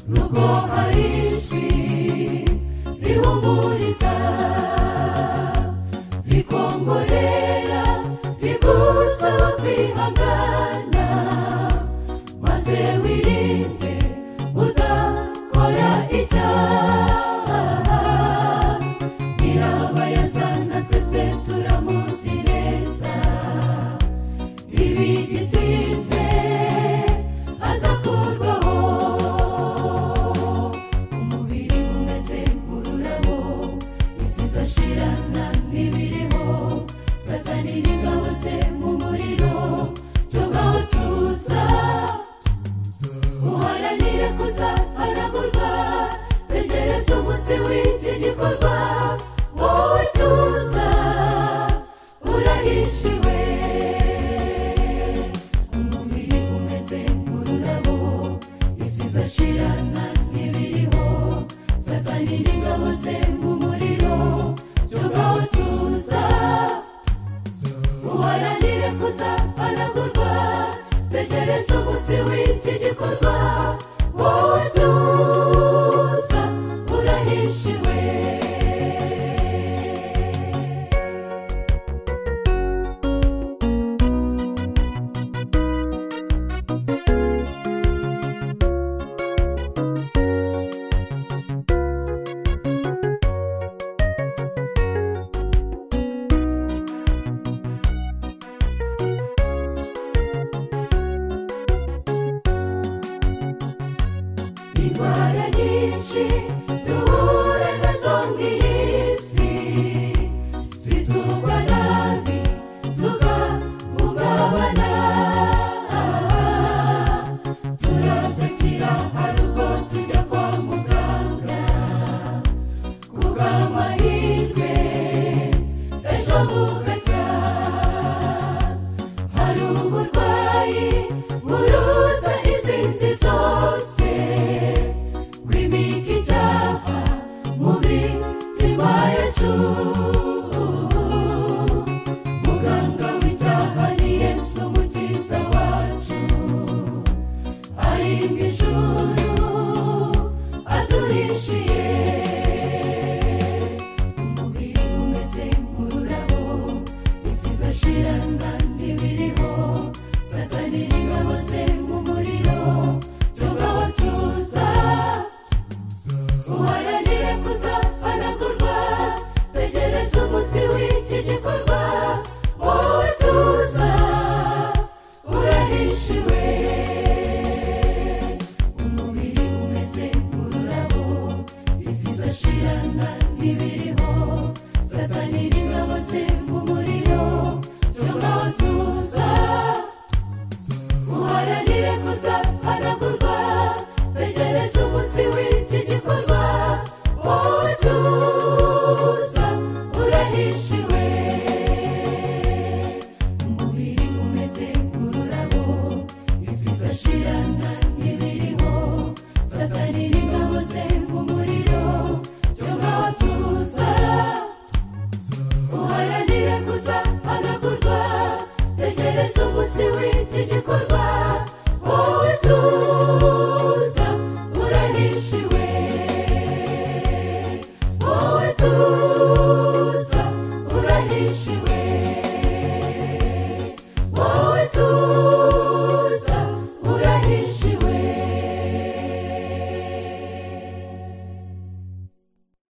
nubwo hari ijwi rihumuriza rikongorera rigusaba kwihangana maze wirinde udakora icyaha nyirabayazana twese turamuzi neza ibigitinze azakurwaho umubiri umeze nk'ururabo isi izashirana n'ibiriho satani n'ingabo ze mu muriro tubaho tuza uharanire kuzahanagurwa tegereza umunsi w'iki gikorwa wowe tuza urahishiwe umubiri umeze nk'ururabo isi izashirana n'ibiriho satani n'ingabo ze mu muriro tubaho tuza uharanire kuzahanagurwa tegereza umunsi w'iki gikorwa wowe tuza urahishiwe indwara nyinshi duhura nazo mu isi zitugwa nabi tugahungabana turatakira hari ubwo tujya kwa muganga kubw'amahirwe ejo bugacya hari uburwayi buruta izindi zose bw'imika icyaha mu mitima yacu muganga w'icyaha ni yesu umukiza wacu arimbwa ijuru